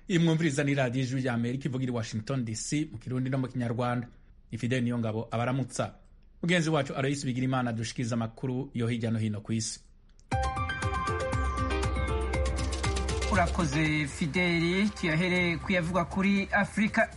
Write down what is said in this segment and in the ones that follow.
iyi mwumviriza ni radiyo ijwi rya amerika ivugira i washington dc mu kirundi no mu kinyarwanda ifideli niyo ngabo abaramutsa mugenzi wacu aloyisi bigira imana dushikiriza amakuru yo hirya no hino ku isi urakoze fideli tuyahere kuyavuga kuri afurika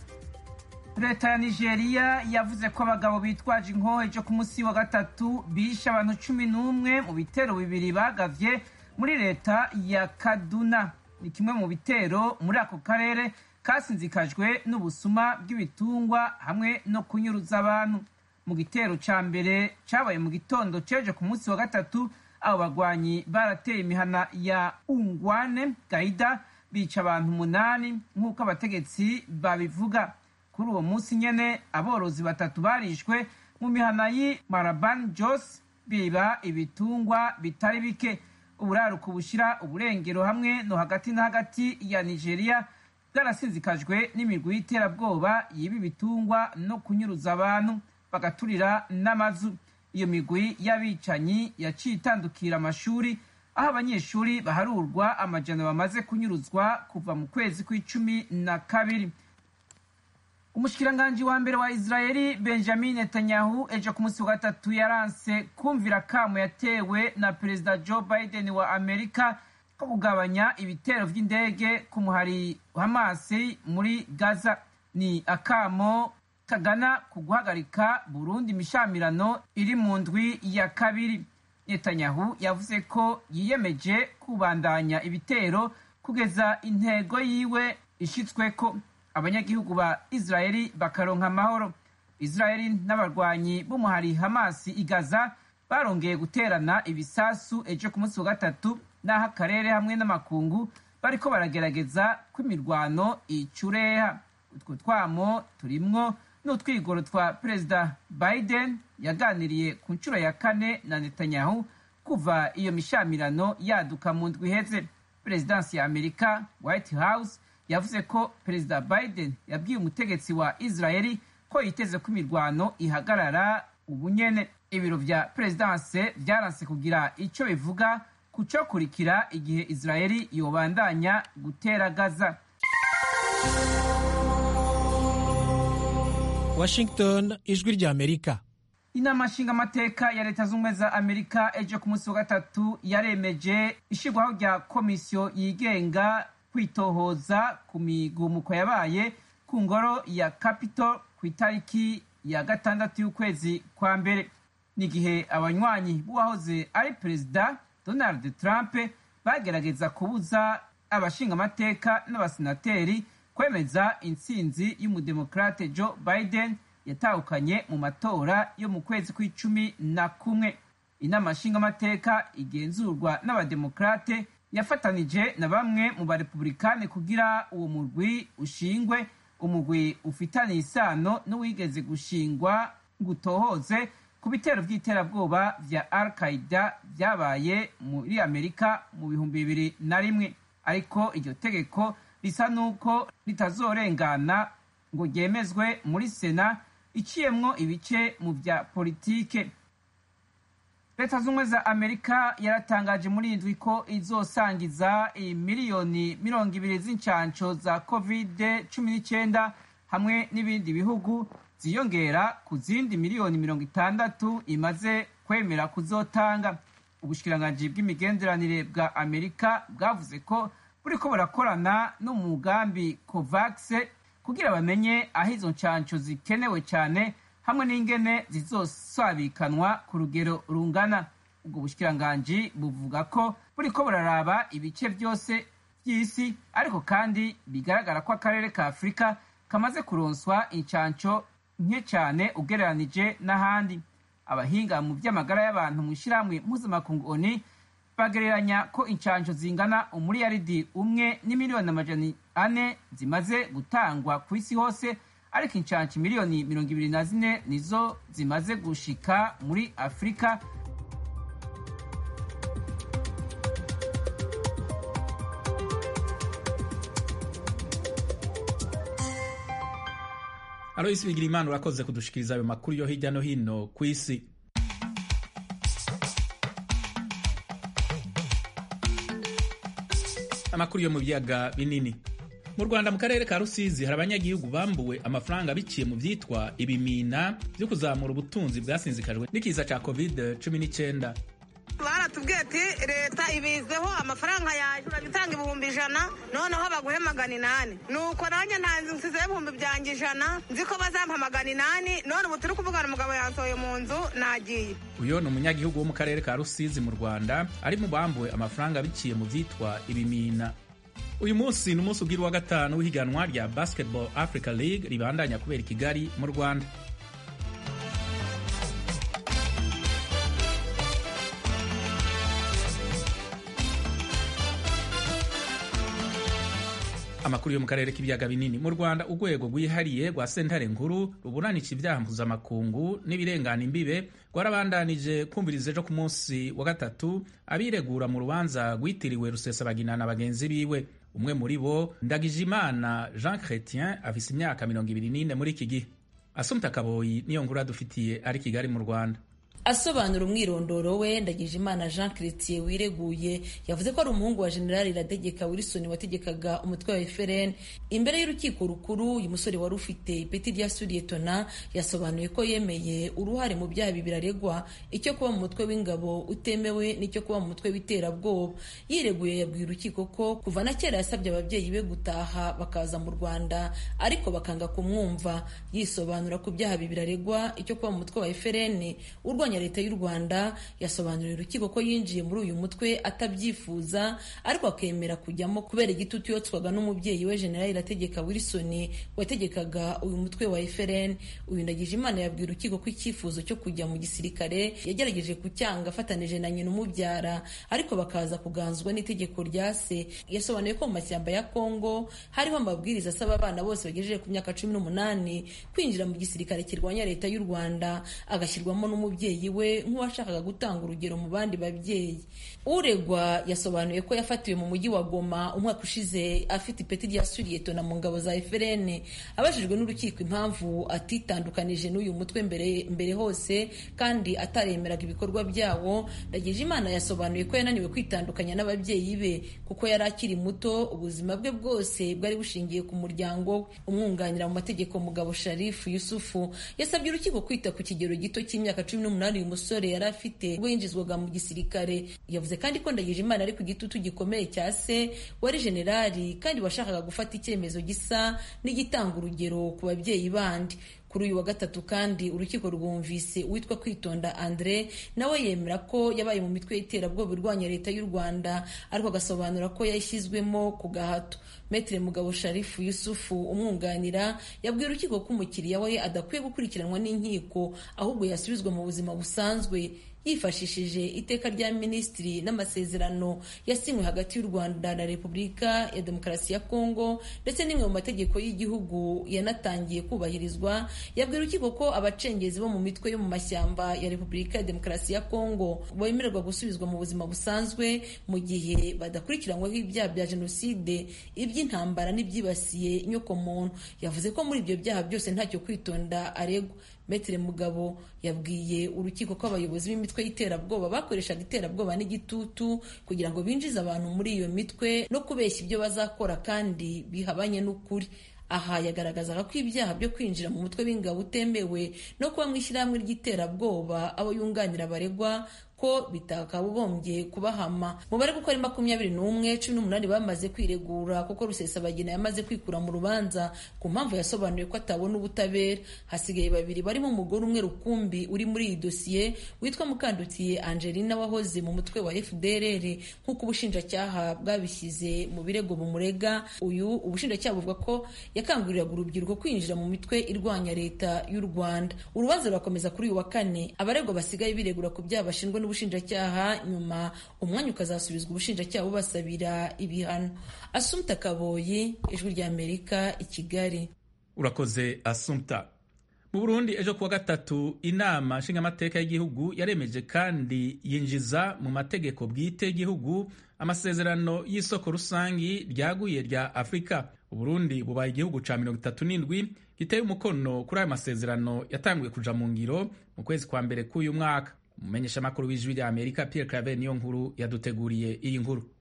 leta ya nigeria yavuze ko abagabo bitwaje inkoho ejo ku munsi wa gatatu bishe abantu cumi n'umwe mu bitero bibiri bagavye muri leta ya kaduna ni kimwe mu bitero muri ako karere kasinzikajwe n'ubusuma bw'ibitungwa hamwe no kunyuruza abantu mu gitero ca mbere cabaye mu gitondo ceje ku munsi wa gatatu abo bagwanyi barateye imihana ya ungwane gaida bica abantu umunani nk'uko abategetsi babivuga kuri uwo munsi nyene aborozi batatu barishwe mu mihana y'i maraban jos biba ibitungwa bitari bike uburaruko bushira uburengero hamwe no hagati na hagati ya nigeria bwarasinzikajwe n'imigwi y'iterabwoba yiba ibitungwa no kunyuruza abantu bagaturira n'amazu iyo migwi y'abicanyi yaciye itandukira amashuri aho abanyeshuri baharurwa amajana bamaze kunyuruzwa kuva mu kwezi kw'icumi na kabiri umushikiranganji wa mbere wa israeli benjamin netanyahu ejo ku munsi wa gatatu yaranse kumvira akamo yatewe na perezida joe biden wa amerika ko kugabanya ibitero vy'indege ku muhari hamasi muri gaza ni akamo kagana ku guhagarika burundi imishamirano iri mu ndwi ya kabiri netanyahu yavuze ko yiyemeje kubandanya ibitero kugeza intego yiwe ishitsweko abanyagihugu ba israeli bakaronka amahoro israeli n'abarwanyi b'umuhari hamasi igaza barongeye guterana ibisasu ejo ku munsi wa gatatu n'aho akarere hamwe n'amakungu bariko baragerageza ko imirwano icureha utwo twamo turimwo n'utwigoro twa perezida biden yaganiriye ku nshuro ya kane na netanyahu kuva iyo mishamirano yaduka mu ndwi iheze perezidansi ya amerika white house yavuze ko perezida biden yabwiye umutegetsi wa israeli ko yiteze ko imirwano ihagarara ubu nyene ibiro vya perezidanse vyaranse kugira ico bivuga ku cokurikira igihe israeli yobandanya gutera gaza washington ijwi rya amerika inama nshingamateka ya leta z'ubumwe za amerika ejo ku munsi wa gatatu yaremeje ishirwaho rya komisiyo yigenga kwitohoza ku migumuko yabaye ku ngoro ya capitol ku itariki ya gatandatu y'ukwezi kwa mbere n'igihe abanywanyi b'uwahoze ari perezida donald trump bagerageza kubuza abashingamateka n'abasenateri kwemeza intsinzi y'umudemokrate joe biden yatahukanye mu matora yo mu kwezi kw'icumi na kumwe inama nshingamateka igenzurwa n'abademokrate yafatanije na bamwe mu barepublikani kugira uwo murwi ushingwe umugwi ufitaniye isano n'uwigeze gushingwa gutohoze ku bitero by'iterabwoba vya al qaida vyabaye muri amerika mu bihumbi bibiri na rimwe ariko iryo tegeko risa n'uko ritazorengana ngo ryemezwe muri sena iciyemwo ibice mu vya politike leta z'ubumwe za amerika yaratangaje muri indwi ko izosangiza miliyoni mirongo ibiri z'incanco za covid cumi n'icyenda hamwe n'ibindi bihugu ziyongera ku zindi miliyoni mirongo itandatu imaze kwemera kuzotanga ubushikiranganji bw'imigenderanire bwa amerika bwavuze ko buriko burakorana n'umugambi covax kugira bamenye aho izo ncanco zikenewe cyane hamwe n'ingene zizosabikanwa ku rugero rungana ubwo bushikiranganji buvuga ko buriko buraraba ibice byose by'isi ariko kandi bigaragara ko akarere ka afurika kamaze kuronswa incanco nke cyane ugereranije n'ahandi abahinga mu by'amagara y'abantu mu ishyirahamwe mpuzamakungu oni bagereranya ko incanco zingana umuriyaridi umwe n'imiliyoni amajana ane zimaze gutangwa ku isi hose ariko incanco miliyoni mirongo ibiri na zine nizo zimaze gushika muri afurika aloyisi bigira imana urakoze kudushikiriza ayo makuru yo hirya no hino ku isi amakuru yo mu biyaga binini mu rwanda mu karere ka rusizi hari abanyagihugu bambuwe amafaranga biciye mu vyitwa ibimina vyo kuzamura ubutunzi bwasinzikajwe n'ikiza ca covid 19 baratubwiye ati leta ibizeho amafaranga yaje urabitanga ibihumbi ijana noneho baguhe magana inani nuko nanjye ntanzi nsizeho ibihumbi byanjye ijana nzi ko bazampa magana inani none ubu turi kuvugana umugabo yansohoye mu nzu nagiye uyo ni umunyagihugu wo mu karere ka rusizi mu rwanda ari mu bambuwe amafaranga biciye mu vyitwa ibimina uyu munsi ni umunsi ubwira wa gatanu w'ihiganwa rya basketball africa league ribandanya kubera i kigali mu rwanda amakuru yo mu karere k'ibiyaga binini mu rwanda urwego rwihariye rwa sentare nkuru ruburanisha ibyaha mpuzamakungu n'ibirengana imbibe rwarabandanije kumviriza ejo ku munsi wa gatatu abiregura mu rubanza rwitiriwe rusesabagina na bagenzi biwe umwe muri bo ndagijimana jean chrétien afise imyaka mirongo ibiri n'ine muri iki gihe asumta kaboyi niyo nkuru adufitiye ari kigali mu rwanda asobanura umwirondoro we ndagijimana jean chrétien wireguye yavuze ko ari umuhungu wa generali irategeka wilson wategekaga umutwe wa frn imbere y'urukiko rukuru uyu musore wari ufite ipeti rya suriyetona yasobanuye ko yemeye uruhare mu byaha bibiri aregwa icyo kuba mu mutwe w'ingabo utemewe n'icyo kuba mu mutwe w'iterabwoba yireguye yabwiye urukiko ko kuva na kera yasabye ababyeyi be gutaha bakaza mu rwanda ariko bakanga kumwumva yisobanura ku byaha bibiri aregwa icyo kuba mu mutwe wa frn urwanya leta y'u rwanda yasobanuriye urukiko ko yinjiye muri uyu mutwe atabyifuza ariko akemera kujyamo kubera igitutu yotswaga n'umubyeyi we generali irategeka wilson wategekaga uyu mutwe wa frn uyu ndagije imana yabwiye urukiko ko icyifuzo cyo kujya mu gisirikare yagerageje kucyanga afatanije na nyina umubyara ariko bakaza kuganzwa n'itegeko rya se yasobanuye ko mu mashyamba ya kongo hariho amabwiriza asaba abana bose bagejeje ku myaka cumi n'umunani kwinjira mu gisirikare kirwanya leta y'u rwanda agashyirwamo n'umubyeyi we nk'uwashakaga gutanga urugero mu bandi babyeyi uregwa yasobanuye ko yafatiwe mu mujyi wa goma umwaka ushize afite ipeti rya suriyetona mu ngabo za frn abajijwe n'urukiko impamvu atitandukanije n'uyu mutwe mbere, mbere hose kandi ataremeraga ibikorwa byawo ndagije imana yasobanuye ko yananiwe kwitandukanya n'ababyeyi be kuko yari akiri muto ubuzima bwe bwose bwari bushingiye ku muryango we umwunganira mu mategeko mugabo sharifu yusufu yasabye urukiko kwita ku kigero gito cy'imyaka cumi n'umunani uyu musore yari afite ubwo yinjizwaga mu gisirikare yavuze kandi ko ndagije imana ari ku gitutu gikomeye cya se wari generali kandi washakaga gufata icyemezo gisa n'igitanga urugero ku babyeyi bandi kuri uyu wa gatatu kandi urukiko rwumvise uwitwa kwitonda andre nawe yemera ko yabaye mu mitwe y'iterabwoba irwanya leta y'u rwanda ariko agasobanura ko yashyizwemo ku gahato metere mugabo sharifu yusufu umwunganira yabwiye urukiko ko umukiriya we adakwiye gukurikiranwa n'inkiko ahubwo yasubizwa mu buzima busanzwe yifashishije iteka rya minisitiri n'amasezerano yasinywe hagati y'u rwanda na repubulika ya demokarasi ya kongo ndetse n'imwe mu mategeko y'igihugu yanatangiye kubahirizwa yabwira urukiko ko abacengezi bo mu mitwe yo mu mashyamba ya repubulika ya demokarasi ya kongo bemererwa gusubizwa mu buzima busanzwe mu gihe badakurikiranyweho ibyaha bya jenoside iby'intambara n'ibyibasiye inyokomuntu yavuze ko muri ibyo byaha byose ntacyo kwitonda aregwa metere mugabo yabwiye urukiko ko abayobozi b'imitwe y'iterabwoba bakoreshaga iterabwoba n'igitutu kugira ngo binjize abantu muri iyo mitwe no kubeshya ibyo bazakora kandi bihabanye n'ukuri aha yagaragazaga ko ibyaha byo kwinjira mu mutwe w'ingabo utemewe no kuba mu ishyirahamwe ry'iterabwoba abo yunganira baregwa ko bitakagombye kubahama mubare kuko ari makumyabiri n'umwe cumi n'umunani bamaze kwiregura kuko rusesabagina yamaze kwikura mu rubanza ku mpamvu yasobanuye ko atabona ubutabera hasigaye babiri barimo umugore umwe rukumbi uri muri iyi dosiye witwa mukandutiye angelina wahoze mu mutwe wa fdrr nk'uko ubushinjacyaha bwabishyize mu birego bumurega uyu ubushinjacyaha buvuga ko yakanguriraga urubyiruko kwinjira mu mitwe irwanya leta y'u rwanda urubanza rurakomeza kuri uyu wa kane abaregwa basigaye biregura ku byaha bashinjwa n'ubushinjacyaha nyuma umwanya ukazasubizwa ubushinjacyaha bubasabira ibihano asumta kaboyi ijwi ry'amerika i kigali urakoze asumta mu burundi ejo kuwa gatatu inama nshingamateka y'igihugu yaremeje kandi yinjiza mu mategeko bwite y'igihugu amasezerano y'isoko rusangi ryaguye rya afurika uburundi bubaye igihugu ca mirongo itatu n'indwi giteye umukono kuri ayo masezerano yatanguye kuja mu ngiro mu kwezi kwa mbere k'uyu mwaka umumenyeshamakuru w'ijwi rya amerika pierre claver niyo nkuru yaduteguriye iyi nkuru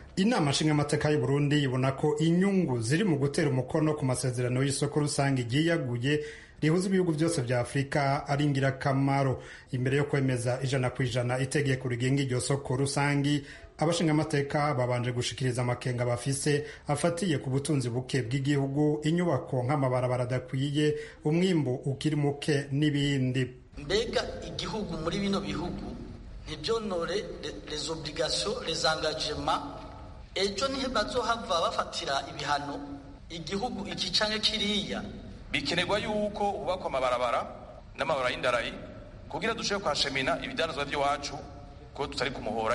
inama nshingamateka y'u Burundi ibona ko inyungu ziri mu gutera umukono ku masezerano y'isoko rusange ryiyaguye rihuza ibihugu byose vya afurika ari ingirakamaro imbere yo kwemeza ijana ku ijana itegeko rigenga iryo soko rusangi abashingamateka babanje gushikiriza amakenga bafise afatiye ku butunzi buke bw'igihugu inyubako nk'amabarabara adakwiye umwimbu ukiri muke n'ibindi mbega igihugu muri bino bihugu ntibyonore les obligations les engagements ejo ntibazohava bafatira ibihano igihugu iki canke kiriya bikenerwa yuko hubakwa amabarabara n'amabarabara y'indarayi kugira dushobore kwashemina ibidanazwa by'iwacu ko tutari ku muhora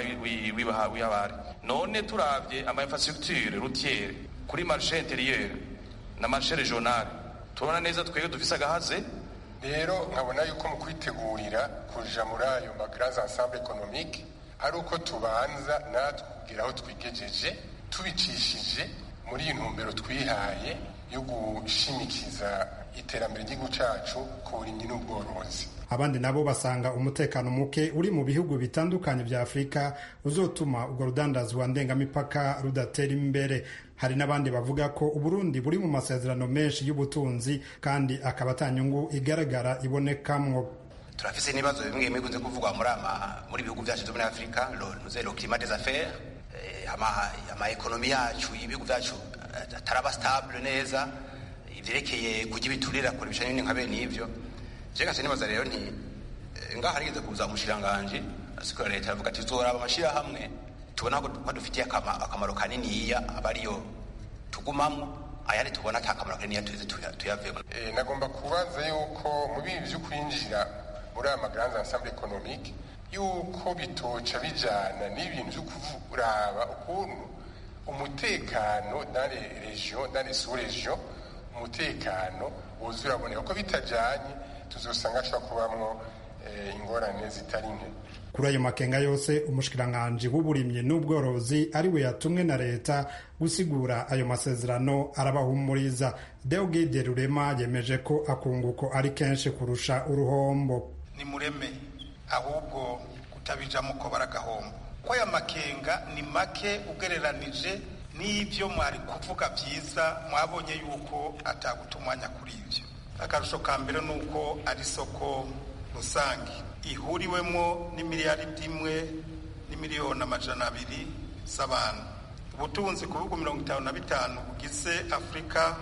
w'abari none turavye ama infrastructure routiere kuri marché intérieur na marché régional tubona neza twebwe dufise agahaze rero nkabona yuko mu kwitegurira kuja muri ayo ma grands ensemble économique ari uko tubanza natwe kugira aho twigejeje tubicishije muri iyi ntumbero twihaye yo gushimikiza iterambere ry'igihugu cacu ku burimyi n'ubworozi abandi nabo basanga umutekano muke uri mu bihugu bitandukanye vya afurika uzotuma urwo rudandazwa ndengamipaka rudatera imbere hari n'abandi bavuga ko uburundi buri mu masezerano menshi y'ubutunzi kandi akaba ata nyungu igaragara ibonekamwo turafise n'ibibazo bimwe bimwe bikunze kuvugwa muri ama muri ibihugu vyacu vyo muri afurika le climat des affaires ama ama ekonomi yacu ibihugu vyacu ataraba stable neza ivyerekeye kurya ibiturira kure bishanye n'ibintu nka bene ivyo je gase nibaza rero nti ngaha harigeze kuza umushiranganje asikora leta avuga ati tuzoraba amashirahamwe tubona ko dufitiye akamaro kaniniya aba ariyo tugumamwo ayandi tubona ata kamaro kaniniya tuze tuyavemo nagomba kubaza yuko mu bibi vyo kwinjira muri aya magrands ensemble économique yuko bitoca bijana n'ibintu vyo kuraba ukuntu umutekano dans les régions dans les sous-régions umutekano wuzuye uraboneka ko bitajanye tuzosanga ashobora kubamwo ingorane zitari nke kuri ayo makenga yose umushikiranganji w'uburimyi n'ubworozi ari we yatumwe na leta gusigura ayo masezerano arabahumuriza deogide rurema yemeje ko akunguko ari kenshi kurusha uruhombo ni mureme ahubwo kutabijamo ko baragahombo ko aya makenga ni make ugereranije n'ibyo mwari kuvuga byiza mwabonye yuko ataguta umwanya kuri ibyo akarusho ka mbere ni uko ari isoko rusange ihuriwemo n'imiliyaridi imwe n'imiliyoni amajana abiri z'abantu ubutunzi ku bihugu mirongo itanu na bitanu bugize afurika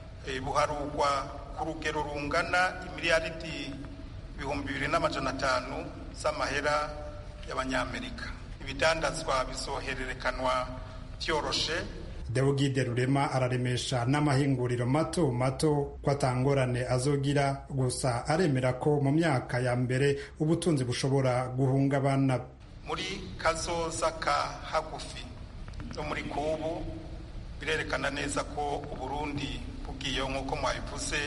buharugwa ku rugero rungana imiliyaridi ibihumbi bibiri n'amajana atanu z'amahera y'abanyamerika ibidandazwa bizohererekanwa byoroshe deogide rurema araremesha n'amahinguriro mato mato ko atangorane azogira gusa aremera ko mu myaka ya mbere ubutunzi bushobora guhungabana muri kazoza ka hagufi no muri kubu birerekana neza ko uburundi bubwiyeho nk'uko mwabivuze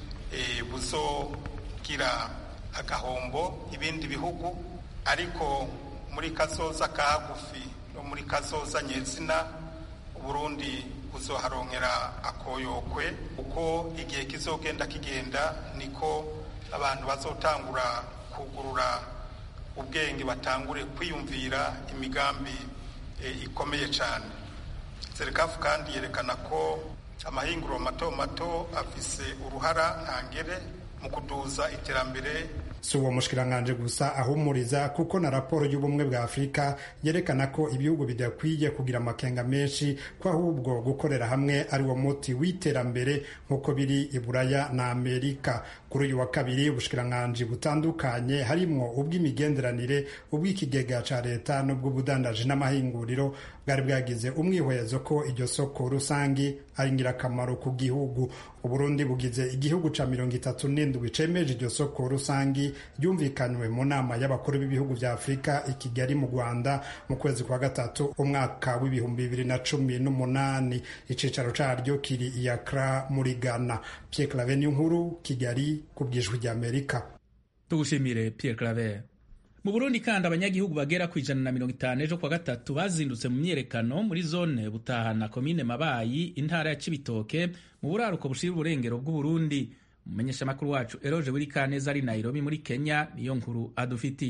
buzogira agahombo ibindi bihugu ariko muri kazoza ka hagufi no muri kazoza nyezina uburundi buzoharonkera akoyokwe uko igihe kizogenda kigenda niko abantu bazotangura kugurura ubwenge batangure kwiyumvira imigambi e, ikomeye cyane serikafu kandi yerekana ko amahinguriro mato mato afise uruhara ntangere mu kuduza iterambere si uwo mushikiranganje gusa ahumuriza kuko na raporo y'ubumwe bwa afurika yerekana ko ibihugu bidakwiye kugira amakenga menshi ko ahubwo gukorera hamwe ari wo muti w'iterambere nk'uko biri i buraya na amerika kuri uyu wa kabiri ubushikiranganje butandukanye harimwo ubw'imigenderanire ubw'ikigega ca leta n'ubw'ubudandaji n'amahinguriro bwari bwagize umwihwezo ko iryo soko rusangi ari ingirakamaro ku gihugu uburundi bugize igihugu ca mirongo itatu n'indwi cemeje iryo soko rusangi ryumvikanywe mu nama y'abakuru b'ibihugu vya afurika i kigali mu rwanda mu kwezi kwa gatatu umwaka w'ibihumbi bibiri na cumi n'umunani icicaro caryo kiri i Accra muri ghana pierre claver nkuru kigali ku bw'ijwi ry'amerika tugushimire pierre claver mu burundi kandi abanyagihugu bagera ku ijana na mirongo itanu ejo kwa gatatu bazindutse mu myiyerekano muri zone butahana komine mabayi intara ya cibitoke mu buraruko bushira uburengero bw'uburundi umumenyeshamakuru wacu eroje buri kaneza ari nairobi muri kenya niyo nkuru adufiti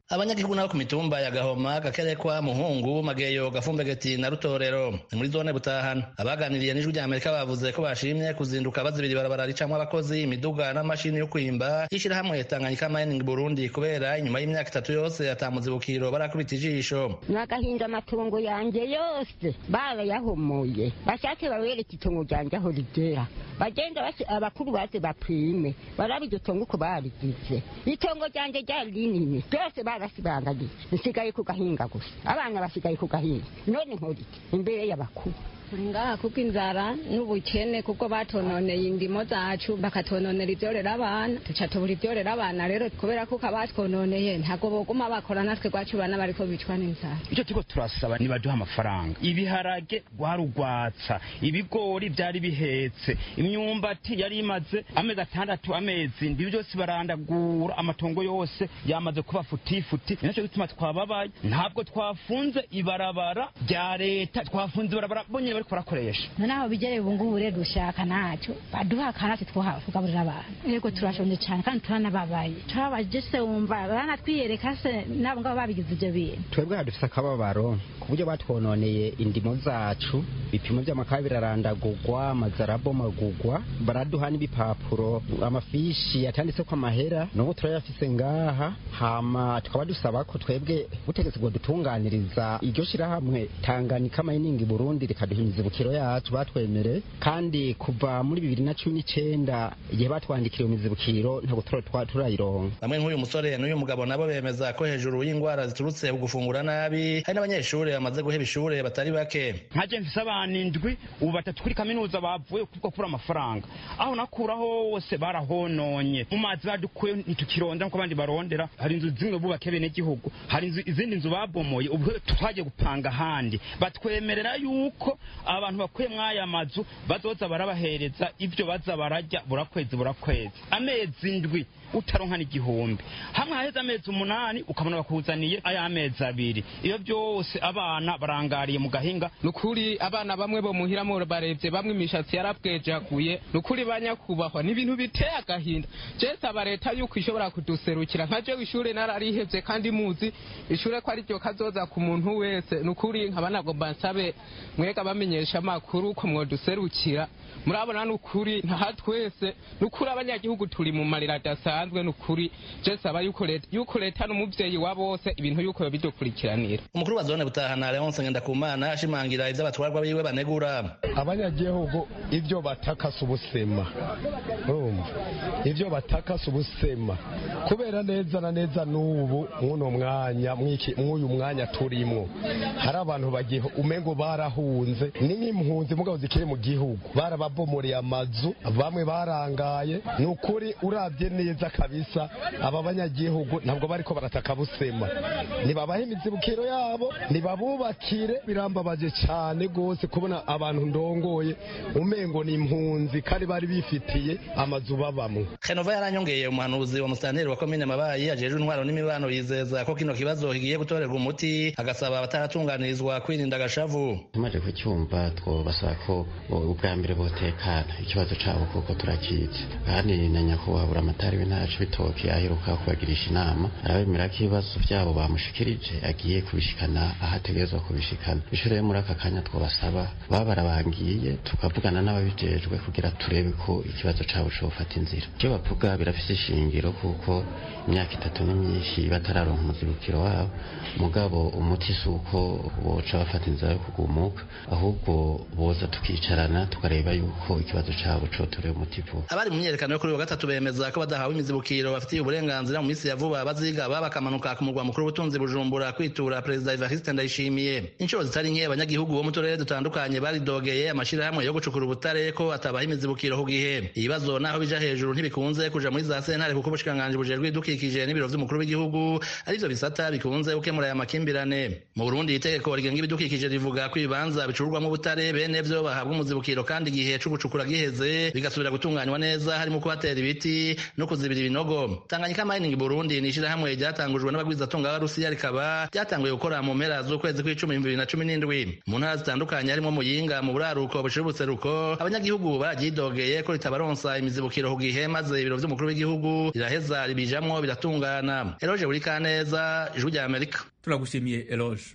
abanyagihugu nabo ku mitumba ya gahoma gakerekwa muhungu mageyo gafumbegeti na rutorero ni muri zone butahana abaganiriye n'ijwi rya amerika bavuze ko bashimye kuzinduka bazibira ibarabara ricamwo abakozi imiduga n'amashini yo kwimba y'ishirahamwe tanganyika mining burundi kubera inyuma y'imyaka itatu yose atamuzibukiro barakubita ijisho nagahinda amatungo yanjye yose barayahumuye bashatse bawereka itongo ryanje aho rigera bagenda abakuru baze bapime barabe iryo tongo uko barigize itongo ryanje ryari rinini ryose barasibangagiye nsigaye ku gahinga gusa abana basigaye ku gahinga none nkoriki imbere y'abakuru ngaha kuko inzara n'ubukene kuko batononeye indimo zacu bakatononera ibyorera abana tuca tubura ibyorera abana rero kubera kuko abatwononeye ntabwo boguma bakora natwe rwacu bana bariko bicwa n'inzara icyo turiko turasaba nibaduha amafaranga ibiharage rwarugwatsa ibigori byari bihetse imyumbati yari imaze amezi atandatu amezi ndivyo byose barandagura amatongo yose yamaze kuba futifuti ni naco gituma twababaye ntabwo twafunze ibarabara rya leta twafunze ibarabara bonyene bariko barakoresha noneho bigereye ubu ngubu rero dushaka ntacyo baduha akanatsi tugaburira abantu yego turashonje cyane kandi turanababaye turabaje se wumva baranatwiyereka se nabo ngabo babigize ibyo bintu twebwe hadufise akababaro ku buryo batwononeye indimo zacu ibipimo by'amakaye birarandagurwa amazu arabomagurwa baraduha n'ibipapuro amafishi yatanditse ko amahera n'ubu turayafise ngaha hama tukaba dusaba ko twebwe butegetse bwo dutunganiriza iryo shirahamwe tanganyika mining burundi rikaduha imizibukiro yacu batwemere kandi kuva muri bibiri na cumi n'icenda igihe batwandikira iyo mizibukiro ntabwo turayironka bamwe nk'uyu musore n'uyu mugabo nabo bemeza ko hejuru y'indwara ziturutse ku gufungura nabi hari n'abanyeshuri bamaze guheba ishure batari bake nkaje mfise abana indwi ubu batatu kuri kaminuza bavuye kubwo kubura amafaranga aho nakura hose barahononye mu mazi badukuye ntitukironda nkuko abandi barondera hari inzu zimwe bubake bene gihugu hari inzu izindi nzu babomoye ubu twagiye gupanga ahandi batwemerera yuko abantu bakuye mw'aya mazu bazoza barabahereza ibyo baza barajya burakwezi burakwezi amezi indwi utaronka n'igihumbi hamwe haheze amezi umunani ukabona bakuzaniye aya mezi abiri iyo byose abana barangariye mu gahinga ni ukuri abana bamwe bo muhira mu barebye bamwe imishatsi yarabwejaguye ni ukuri banyakubahwa ni ibintu biteye agahinda je saba leta yuko ishobora kuduserukira nka jewe ishure nararihevye kandi muzi ishure ko ari ryo kazoza ku muntu wese ni ukuri nkaba nagomba nsabe mwega bamenyesha amakuru ko mwoduserukira murabona ni ukuri ntaha twese ni ukuri abanyagihugu turi mu marira adasanzwe ni ukuri je saba yuko leta yuko leta n'umuvyeyi wa bose ibintu yuko bidukurikiranira umukuru wa zone butahana leonse ngendakumana ashimangira ivyo abatwarwa biwe banegura abanyagihugu ivyo batakasa ubusema urumva ivyo batakasa ubusema kubera neza na neza n'ubu mw'uno mwanya mw'uyu mwanya turimwo hari abantu bagiye umengo barahunze ni nk'impunzi mugabo zikiri mu gihugu barababomoreye amazu bamwe barangaye ni ukuri urabye neza kabisa aba banyagihugu ntabwo bariko barataka busema nibabahe imizibukiro yabo nibabubakire birambabaje cyane rwose kubona abantu ndongoye umengo ni impunzi kandi bari bifitiye amazu babamwe henova yaranyongeye umuhanuzi wa musitanteri wa komine mabayi ajejwe intwaro n'imibano yizeza ko kino kibazo kigiye gutorerwa umuti agasaba abataratunganirizwa kwirinda agashavu tumaze kucyumva twobasaba ko ubwa mbere botekana ikibazo cabo kuko turakizi kandi na nyakubahwa buramatari w'intara c'ibitoki aheruka kubagirisha inama arabemera ko ibibazo vyabo bamushikirije agiye kubishikana aho ategerezwa kubishikana ico rero muri aka kanya twobasaba baba barabangiye tukavugana n'ababijejwe kugira turebe ko ikibazo cabo cofata inzira ivyo bavuga birafise ishingiro kuko imyaka itatu ni myinshi batararonka umuzibukiro wabo mugabo umuti si uko boca bafata inzira yo kugumuka ahubwo boza tukicarana tukareba yuko ikibazo cabo cotorewe umuti vuba abari mu myiyerekano yo kuri wa gatatu bemeza ko badahawe imizibukiro bafitiye uburenganzira mu minsi ya vuba bazigaba bakamanuka ku murwa mukuru w'ubutunzi bujumbura kwitura perezida evariste ndayishimiye inshuro zitari nke abanyagihugu bo mu turere dutandukanye baridogeye amashirahamwe yo gucukura ubutare ko atabaha imizibukiro ku gihe ibibazo naho bija hejuru ntibikunze kuja muri za sentare kuko ubushikiranganji bujejwe ibidukikije n'ibiro vy'umukuru w'igihugu arivyo bisata bikunze gukemura aya makimbirane mu burundi itegeko rigenga ibidukikije rivuga ko ibibanza bicururwamwo bicurwamwo ubutare bene vyo bahabwa umuzibukiro kandi igihe co gucukura giheze bigasubira gutunganywa neza harimo kubatera ibiti no kuzibira ibinogo tanganyika mining burundi ni ishirahamwe ryatangujwe n'abagwizatunga b'abarusiya rikaba ryatanguye gukora mu mpera z'ukwezi kw'icumi bibiri na cumi n'indwi mu ntara zitandukanye harimo muyinga mu buraruko bushira ubuseruko abanyagihugu baryidogeye ko ritabaronsa imizibukiro ku gihe maze ibiro vy'umukuru w'igihugu riraheza ribijamwo biratungana eroje buri kaneza ijwi rya amerika turagushimiye eroje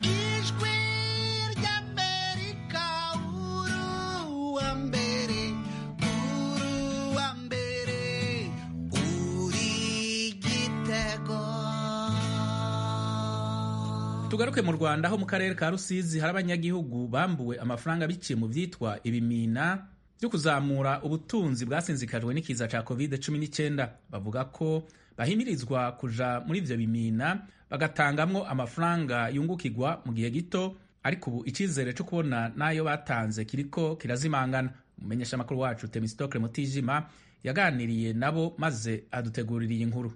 tugaruke mu rwanda aho mu karere ka rusizi hari abanyagihugu bambuwe amafaranga biciye mu vyitwa ibimina byo kuzamura ubutunzi bwasinzikajwe n'ikiza ca covid 19 bavuga ko bahimirizwa kuja muri ivyo bimina bagatangamwo amafaranga yungukirwa mu gihe gito ariko ubu icizere co kubona n'ayo batanze kiriko kirazimangana umumenyesha amakuru wacu temistokle mutijima yaganiriye nabo maze adutegurira iyi nkuru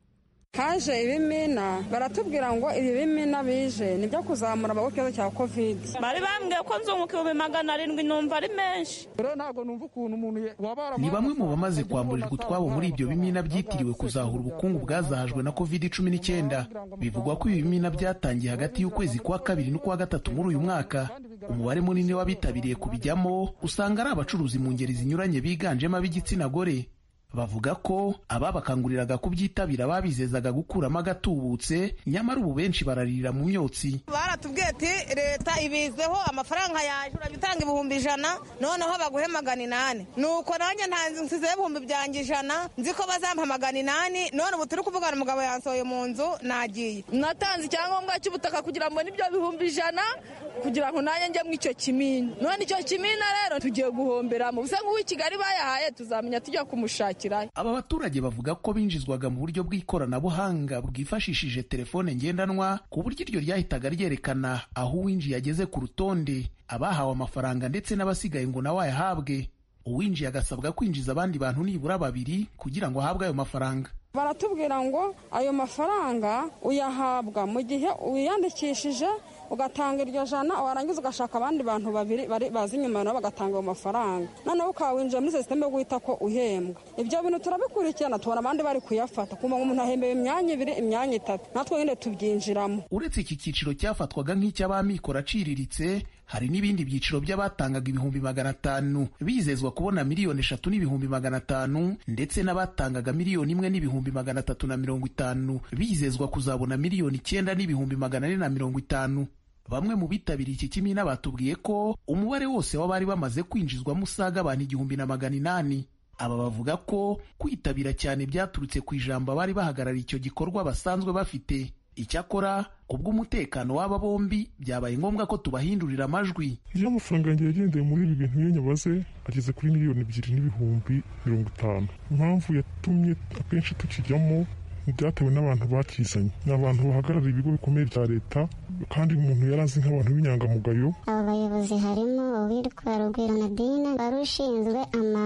haje ibimina baratubwira ngo ibi bimina bije nibyo kuzamura amaboko ikibazo cya covid bari bambwiye ko nzunguka ibihumbi magana arindwi numva ari menshi ntabwo numva ukuntu umuntu ni bamwe mu bamaze kwamburirwa utwabo muri ibyo bimina byitiriwe kuzahura ubukungu bwazahajwe na covid cumi n'icyenda bivugwa ko ibi bimina byatangiye hagati y'ukwezi kwa kabiri n'ukwa gatatu muri uyu mwaka umubare munini w'abitabiriye kubijyamo usanga ari abacuruzi mu ngeri zinyuranye biganjemo ab'igitsina gore bavuga ko ababakanguriraga kubyitabira babizezaga gukuramo agatubutse nyamara ubu benshi bararira mu myotsi baratubwiye ati leta ibizeho amafaranga yaje urajya utanga ibihumbi ijana noneho baguhe magana inani nuko nanjye ntanzi nsizeho ibihumbi byanjye ijana nzi ko bazampa magana inani none ubu turi kuvugana umugabo yansohoye mu nzu nagiye natanze icyangombwa cy'ubutaka kugira ngo nibyo bihumbi ijana kugira ngo nanjye njye mu icyo kimina none icyo kimina rero tugiye guhomberamo gusa nk'uw'i kigali bayahaye tuzamenya tujya kumushakira aba baturage bavuga ko binjizwaga mu buryo bw'ikoranabuhanga bwifashishije telefone ngendanwa ku buryo iryo ryahitaga ryerekana aho uwinjiye ageze ku rutonde abahawe amafaranga ndetse n'abasigaye ngo nawe ayahabwe uwinjiye agasabwa kwinjiza abandi bantu nibura babiri kugira ngo ahabwe ayo mafaranga baratubwira ngo ayo mafaranga uyahabwa mu gihe wiyandikishije ugatanga iryo jana warangiza ugashaka abandi bantu babiri bazi inyuma nabo bagatanga ayo mafaranga noneho ukaba winjira muri sisiteme yo guhita ko uhembwa ibyo bintu turabikurikirana tubona abandi bari kuyafata kumva ngo umuntu ahembewe imyanya ibiri imyanya itatu natwe nyine tubyinjiramo uretse iki cyiciro cyafatwaga nk'icy'abamikoro aciriritse hari n'ibindi byiciro by'abatangaga ibihumbi magana atanu bizezwa kubona miliyoni eshatu n'ibihumbi magana atanu ndetse n'abatangaga miliyoni imwe n'ibihumbi magana atatu na mirongo itanu bizezwa kuzabona miliyoni icyenda n'ibihumbi magana ane na mirongo itanu bamwe mu bitabiriye iki kimina batubwiye ko umubare wose w'abari bamaze kwinjizwamo usaga abantu igihumbi na magana inani aba bavuga ko kwitabira cyane byaturutse ku ijambo abari bahagarariye icyo gikorwa basanzwe bafite icyakora kubw'umutekano w'aba bombi byabaye ngombwa ko tubahindurira amajwi iyo amafaranga yanjye yagendeye muri ibi bintu iyo nyabaze ageze kuri miliyoni ebyiri n'ibihumbi mirongo itanu impamvu yatumye akenshi tukijyamo byatewe n'abantu bakizanye ni abantu bahagarariye ibigo bikomeye bya leta kandi umuntu yari azi nk'abantu b'inyangamugayo abo bayobozi harimo uwitwa rugwiro nadine wari ushinzwe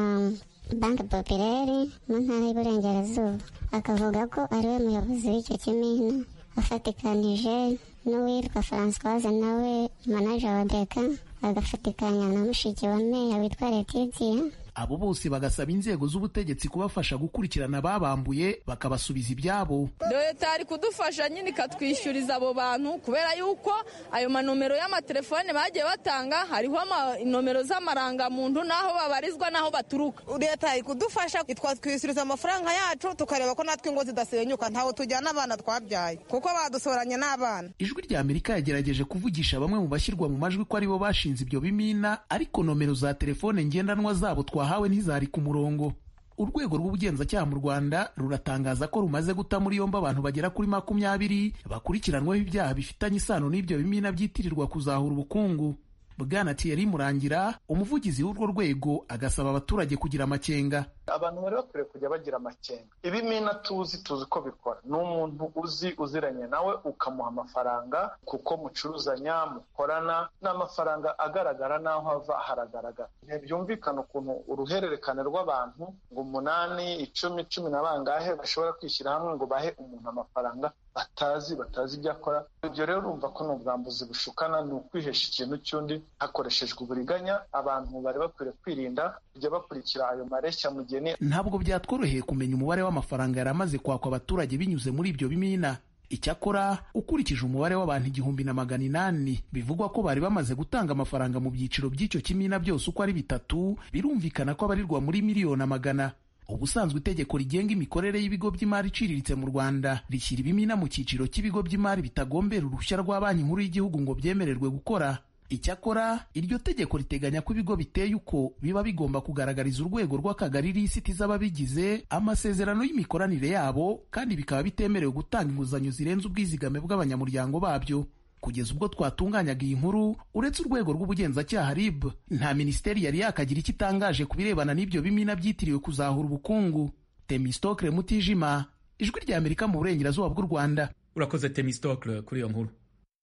amabanki popireri mu ntara y'uburengerazuba akavuga ko ariwe muyobozi w'icyo kimina afatikanije n'uwitwa francoise nawe manaja wa deka agafatikanya na mushiki wa meya witwa letitia abo bose bagasaba inzego z'ubutegetsi kubafasha gukurikirana ababambuye bakabasubiza ibyabo leta yari kudufasha nyine ikatwishyuriza abo bantu kubera yuko ayo manomero y'amatelefone bagiye batanga hariho nomero z'amarangamuntu n'aho babarizwa n'aho baturuka leta yari kudufasha twatwishyuriza amafaranga yacu tukareba ko natwe ingo zidasenyuka ntaho tujyana abana twabyaye kuko badusoranye n'abana ijwi rya amerika yagerageje kuvugisha bamwe mu bashyirwa mu majwi ko aribo bashinze ibyo bimina ariko nomero za telefone ngendanwa zabo twahawe ntizari ku murongo urwego rw'ubugenzacyaha mu rwanda ruratangaza ko rumaze guta muri yombi abantu bagera kuri makumyabiri bakurikiranweho ibyaha bifitanye isano n'ibyo bimina byitirirwa kuzahura ubukungu bwana Thierry Murangira umuvugizi w'urwo rwego agasaba abaturage kugira amakenga abantu bari bakwiriye kujya bagira amakenga ibimina tuzi tuzi ko bikora ni umuntu uzi uziranye nawe ukamuha amafaranga kuko mucuruzanya mukorana n'amafaranga agaragara n'aho ava haragaragara ntibyumvikana ukuntu uruhererekane rw'abantu ngo umunani icumi cumi na bangahe bashobora kwishyira hamwe ngo bahe umuntu amafaranga batazi batazi ibyo akora ibyo rero urumva ko ni ubwambuzi bushukana ni ukwihesha ikintu cy'undi hakoreshejwe uburiganya abantu bari bakwiriye kwirinda kujya bakurikira ayo mareshya mugeni ntabwo byatworoheye kumenya umubare w'amafaranga yari amaze kwakwa abaturage binyuze muri ibyo bimina icyakora ukurikije umubare w'abantu igihumbi na magana inani bivugwa ko bari bamaze gutanga amafaranga mu byiciro by'icyo kimina byose uko ari bitatu birumvikana ko abarirwa muri miliyoni amagana ubusanzwe itegeko rigenga imikorere y'ibigo by'imari iciriritse mu rwanda rishyira ibimina mu cyiciro cy'ibigo by'imari bitagombera uruhushya rwa banki nkuru y'igihugu ngo byemererwe gukora icyakora iryo tegeko riteganya ko ibigo biteye uko biba bigomba kugaragariza urwego rw'akagari lisiti z'ababigize amasezerano y'imikoranire yabo kandi bikaba bitemerewe gutanga inguzanyo zirenze ubwizigame bw'abanyamuryango babyo kugeza ubwo twatunganyaga iyi nkuru uretse urwego rw'ubugenzacyaha rib nta minisiteri yari yakagira icyo itangaje ku birebana n'ibyo bimina byitiriwe kuzahura ubukungu temistokle mutijima ijwi rya amerika mu burengerazuba bw'u rwanda urakoze temistokle kuri iyo nkuru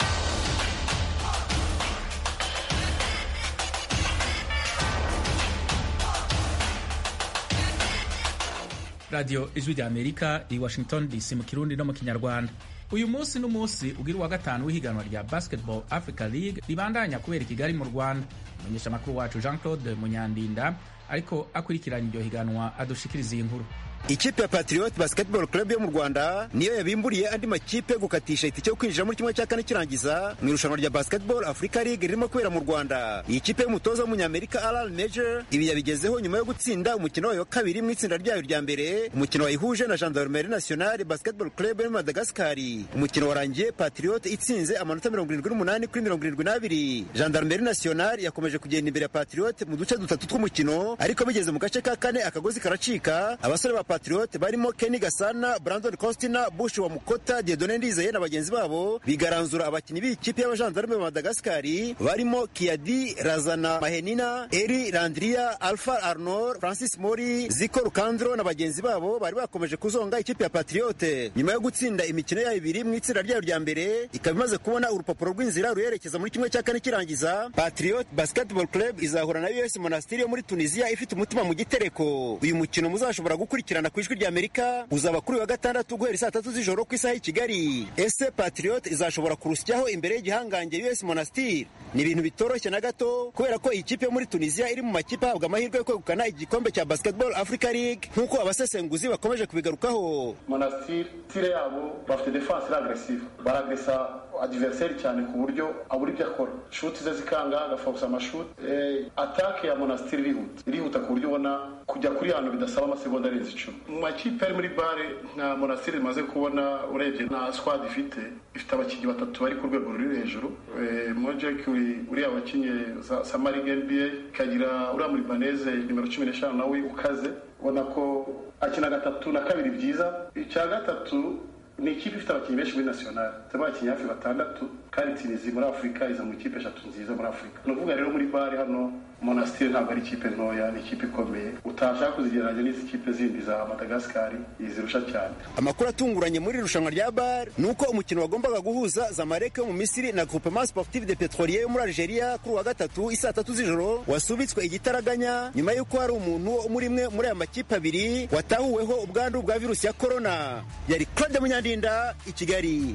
radiyo ijwi rya amerika i washington dc mu kirundi no mu kinyarwanda uyu munsi n'umunsi ugira uwa gatanu w'ihiganwa rya basketball africa league ribandanya kubera i kigali mu rwanda umumenyesha amakuru wacu jean claude munyandinda ariko akurikiranye iryo higanwa adushikiriza iyi nkuru ikipe ya patriot basketball club yo mu rwanda niyo yabimburiye andi makipe gukatisha itike yo kwinjira muri kimwe cya kane kirangiza mu irushanwa rya basketball africa league ririmo kubera mu rwanda iyi kipe y'umutoza w'umunyamerika alan major ibi yabigezeho nyuma yo gutsinda umukino wayo wa kabiri mu itsinda ryayo rya mbere umukino wayihuje na gendarmerie nationale basketball club yo muri madagasikari umukino warangiye patriot itsinze amanota mirongo irindwi n'umunani kuri mirongo irindwi n'abiri gendarmerie nationale yakomeje kugenda imbere ya patriot mu duce dutatu tw'umukino ariko bigeze mu gace ka kane akagozi karacika abasore ba patriot barimo Kenny Gasana, Brandon Costina, Bush wa Mukota, Diedone Ndizeye na bagenzi babo bigaranzura abakinnyi b'ikipe y'abajandarume ba Madagaskari barimo Kiadi Razana Mahenina, Eri Landria, Alpha Arnor, Francis Mori, Ziko Rukandro na bagenzi babo bari bakomeje kuzonga ikipe ya Patriot nyuma yo gutsinda imikino yayo ibiri mu itsinda ryayo rya mbere ikaba imaze kubona urupapuro rw'inzira ruyerekeza muri kimwe cya kane kirangiza Patriot Basketball Club izahura na US Monastir yo muri Tunisia ifite umutima mu gitereko uyu mukino muzashobora gukurikirana ku ijwi rya Amerika uzaba kuri wa gatandatu guhera saa tatu z'ijoro ku isaha y'i Kigali ese Patriot izashobora kurusyaho imbere y'igihangange US Monastir ni ibintu bitoroshye na gato kubera ko iyi kipe yo muri Tunisia iri mu makipe ahabwa amahirwe yo kwegukana igikombe cya Basketball Africa League nk'uko abasesenguzi bakomeje kubigarukaho Monastir tire yabo bafite defense iri agresive baragresa adversaire cyane ku buryo abura ibyo akora shuti ze zikanga agafokusa amashuti eh, atake ya Monastir irihuta irihuta ku buryo ubona kujya kuri hano bidasaba amasegonda arenze icumi mu makipe ari muri bare nka Monastir imaze kubona urebye na squad ifite ifite abakinnyi batatu bari ku rwego ruri hejuru eh, Mojek uriya wakinye Samari NBA ikagira uriya muri Baneze nimero cumi n'eshanu nawe ukaze ubona ko akina gatatu na kabiri byiza icya gatatu ni ikipe ifite abakinnyi benshi muri national ifite abakinnyi hafi batandatu kandi tinizi muri afurika iza mu ikipe eshatu nziza muri afurika ni ukuvuga rero muri bare hano monastir ntabwo ari ikipe ntoya ni ikipe ikomeye utashaka kuzigereranya n'izi kipe zindi za madagasikari izirusha cyane amakuru atunguranye muri irushanwa rya bar ni uko umukino wagombaga guhuza zamalek yo mu misiri na groupement sportif de petrolier yo muri algeria kuri uwa gatatu isaa tatu z'ijoro wasubitswe igitaraganya nyuma y'uko hari umuntu wo muri imwe muri aya makipe abiri watahuweho ubwandu bwa virusi ya korona yari claude munyandinda i kigali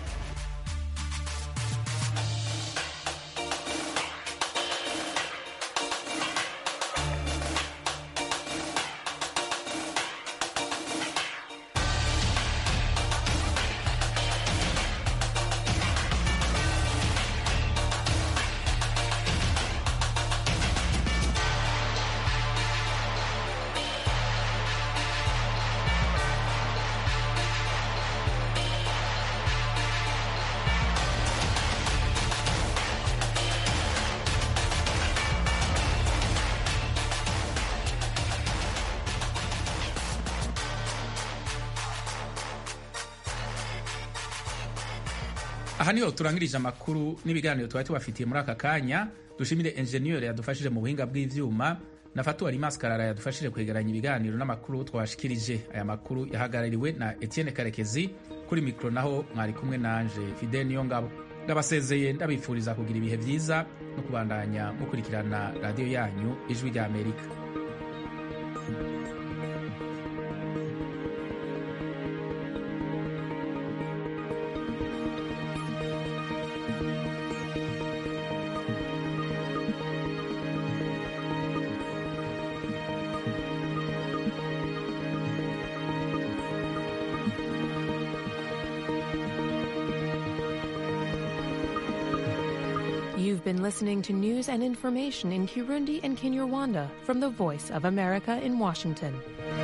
aha niho turangirije amakuru n'ibiganiro twari tubafitiye muri aka kanya dushimire enjeniyeri yadufashije mu buhinga bw'ivyuma na fatuwari maskarara yadufashije kwegeranya ibiganiro n'amakuru twashikirije aya makuru yahagarariwe na etienne karekezi kuri mikoro naho mwari kumwe nanje fide niyo ngabo ndabasezeye ndabifuriza kugira ibihe byiza no kubandanya mukurikirana radiyo yanyu ijwi rya amerika You've been listening to news and information in Kirundi and Kinyarwanda from the Voice of America in Washington.